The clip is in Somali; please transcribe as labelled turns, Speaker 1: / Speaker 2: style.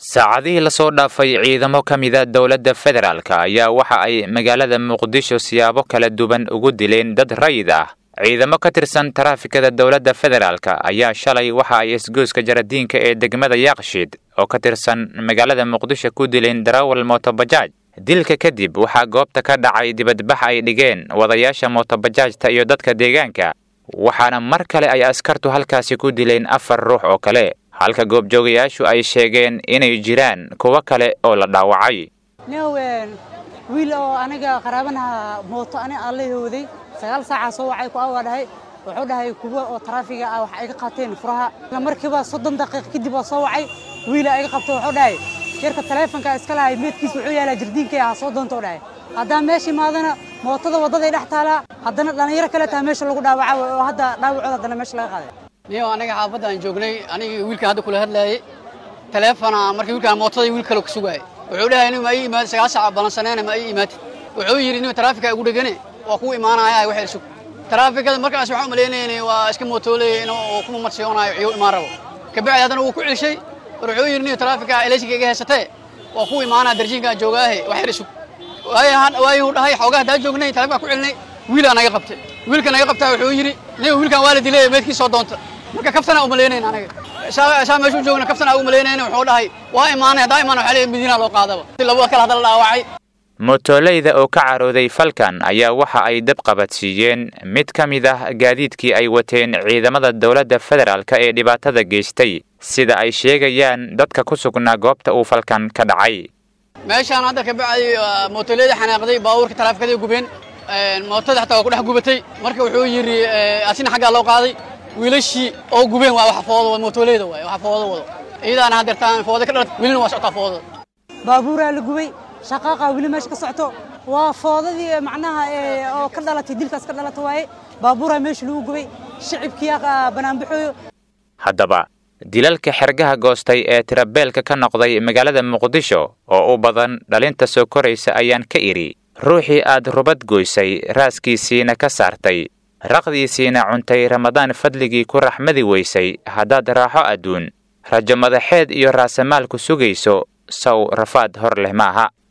Speaker 1: saacadihii lasoo dhaafay ciidamo ka mida dowladda federaalka ayaa waxa ay magaalada muqdisho siyaabo kala duwan ugu dileen dad rayid ah ciidamo ka tirsan taraafikada dowladda federaalka ayaa shalay waxa ay isgoyska jaradiinka ee degmada yaaqshiid oo ka tirsan magaalada muqdisho ku dileen darawal mootobajaaj dilka kadib waxaa goobta ka dhacay dibadbax ay dhigeen wadayaasha mootobajaajta iyo dadka deegaanka waxaana mar kale ay askartu halkaasi ku dileen afar ruux oo kale halka goobjoogayaashu ay sheegeen inay jiraan kuwo kale oo la dhaawacay
Speaker 2: new wiil oo aniga qaraabanaha mooto ani aan la hooday sagaal saacaa soo wacay ku awaa dhahay wuxuu dhahay kuwa oo taraafiga ah wax iga qaateen furaha markiiba soddon daqiiq kadib waa soo wacay wiila iga qabto wuxuu dhahay yarka taleefonka iska lahay meedkiis wuxuu yaalaa jardiinka ha soo doonto dhahay haddaan meesha imaadana mootada waddaday dhex taalaa haddana dhallinyaro kale taa meesha lagu dhaawaca oo hadda dhaawacooda haddana meesha laga qaaday
Speaker 3: niyo aniga xaafadaan joognay anigii wiilkan hadda kula hadlaayay taleefona markii wiilkaan mootada wiil kale ku sugaayay wuxuu dhahay nin ma ii imaad sagaal saac balansaneena ma ii imaatid wuxuu yidhi nin taraafika igu dhegane waa kuu imaanaya wax sug taraafikada markaas waxaan umalaynayna waa iska mootooley inuu kuma marsiyoonayo ciyo imaan rabo kabacdi haddana wuu ku celshay war wuxuu yidhi nin taraafika eleysiga iga haysatee waa kuu imaanaya darjiinkaan joogaahe wax yar sug waayuu dhahay xoogaa haddaa joognay taleefonkaa ku celinay wiilaa naga qabtay wiilka naga qabtaa wuxuu yidhi nin wiilkaan waa la dilay meedkii soo doonta marka kaftana umalaynayna anaga saa meesha u joogna kaftana umalaynayna wuxuu dhahay waa imaanay haddaa imaan waxaa leeyahay madiina loo qaadaba labada kale hadda la dhaawacay
Speaker 1: mootoleyda oo ka carooday falkan ayaa waxa ay dab qabadsiiyeen mid ka mid ah gaadiidkii ay wateen ciidamada dowladda federaalk ee dhibaatada geystay sida ay sheegayaan dadka ku sugnaa goobta uu falkan ka dhacay
Speaker 3: meeshaan hadda ka bacday mootoleyda xanaaqday baabuurka taraafikada gubeen mootada xataa waa ku dhex gubatay marka wuxuu yidhi asina xaggaa loo qaaday wiilashii oo gubeen waa wax foodo mootoleyda waay wax foodo wado iyadaana hadeertaan fooda ka dhalatay welina waa socotaa foodada
Speaker 2: baabuuraa la gubay shaqaaqa weli meesha ka socoto waa foodadii macnaha oo ka dhalatay dilkaas ka dhalata waaye baabuuraa meesha lagu gubay shicibkiyaa banaanbaxooyo
Speaker 1: haddaba dilalka xergaha goostay ee tirabeelka ka noqday magaalada muqdisho oo u badan dhalinta soo koraysa ayaan ka idhi ruuxii aad rubad goysay raaskiisiina ka saartay raqdiisiina cuntay ramadaan fadligii ku raxmadi weysay haddaad raaxo adduun rajo madaxeed iyo raasamaalku sugayso saw rafaad hor leh maaha